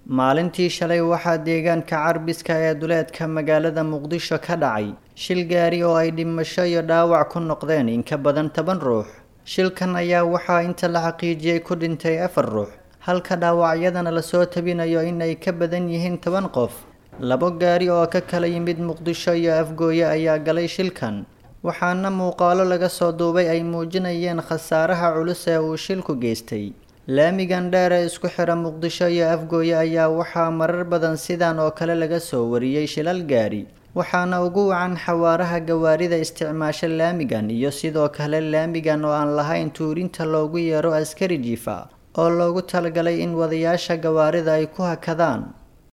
maalintii shalay waxaa deegaanka carbiska ee duleedka magaalada muqdisho ka dhacay shil gaari oo ay dhimasho iyo dhaawac ku noqdeen in ka badan toban ruux shilkan ayaa waxaa inta la xaqiijiyey ku dhintay afar ruux halka dhaawacyadana lasoo tabinayo in ay ka badan yihiin toban qof labo gaari oo ka kala yimid muqdisho iyo afgooye ayaa galay shilkan waxaana muuqaalo laga soo duubay ay muujinayeen khasaaraha culus ee uu shilku geystay laamigan dheer ee isku xira muqdisho iyo afgooye ayaa waxaa marar badan sidan oo kale laga soo wariyey shilal gaari waxaana ugu wacan xawaaraha gawaarida isticmaasha laamigan iyo sidoo kale laamigan oo aan lahayn tuurinta loogu yeero askari jiifa oo loogu talagalay in wadayaasha gawaarida ay ku hakadaan